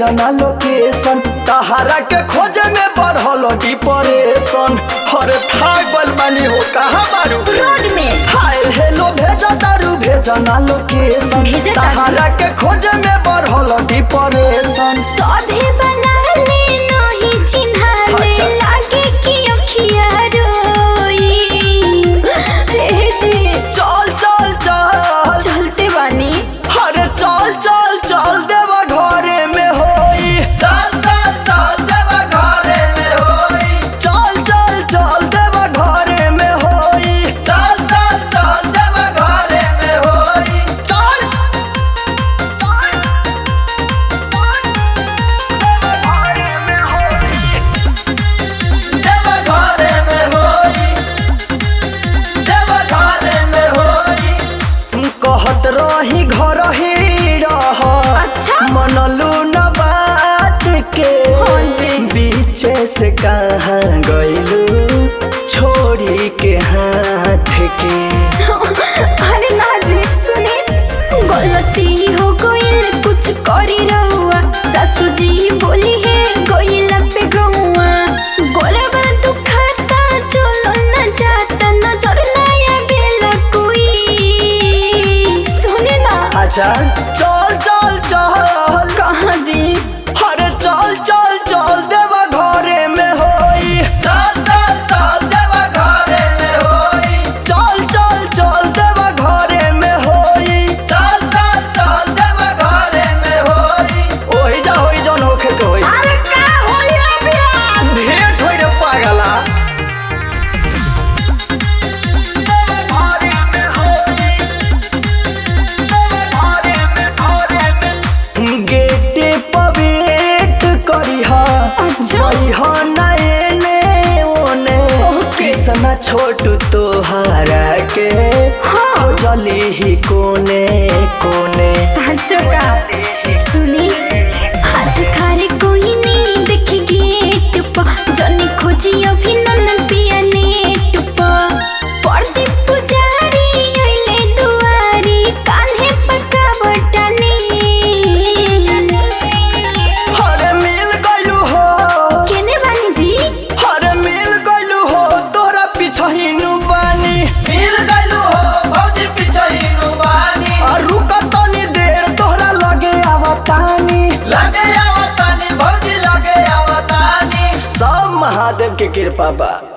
भेजना लोकेशन तहारा के खोजे में बढ़ल डिप्रेशन हर थाकल बानी हो कहाँ बारू रोड में हाय हेलो भेजा दारू भेजना लोकेशन भेजा दारू? तहारा के खोजे में बढ़ल डिप्रेशन सौदे बना ले नहीं चिन्हा ले अच्छा। लागे कि अखिया रोई हे जी चल चल चल चलते बानी अरे चल चल चल देवा घरे में होई चल चल चल देवा घरे में होई चल चल चल देवा घरे में होई चल चल चल देवा घरे में होई चल देवा घरे में होई देवा घरे में होई कहत रही घर ही रह अच्छा। मनलू न बात के हाँ जी। बीचे से कहाँ गइलू छोड़ी के हाथ के अरे ना जी सुने गलती हो गई कुछ करी रहुआ सासू जी बोली है गोइल पे गौआ गोलबा दुखाता चलो न जाता नजर नया बेला कोई सुने ना अच्छा चल चल चल कहाँ जी अरे चल चल चल देवा घरे में होई चल चल चल देवा घरे में होई चल चल चल देवा घरे में होई चल चल चल देवा घरे में होई ओही जा होई जौन होखे के होई अरे का होया बियास भेंट होई रे पागला गेटे पर वेट करिहा अच्छा। जइहा नएने ओने कृष्णा छोटू तोहारा के हाँ। खोजली ही कोने कोने साचो का सुनी हाथ खारे कोई नहीं देखे गेट पा जनी खोजी अभिनंदन पिया नेट पा पड़ती पुजारी अइले दुआरी कान्हे पका बटनी हरे मिल गइलू हो केने बानी जी हरे मिल गइलू हो तोरा पिछहिनु बानी मिल गइलू हो भौजी पिछहिनु बानी आ रुक तनी देर तोहरा लगे आवतानी लगे आवतानी भौजी लगे आवतानी सब महादेव के कृपा बा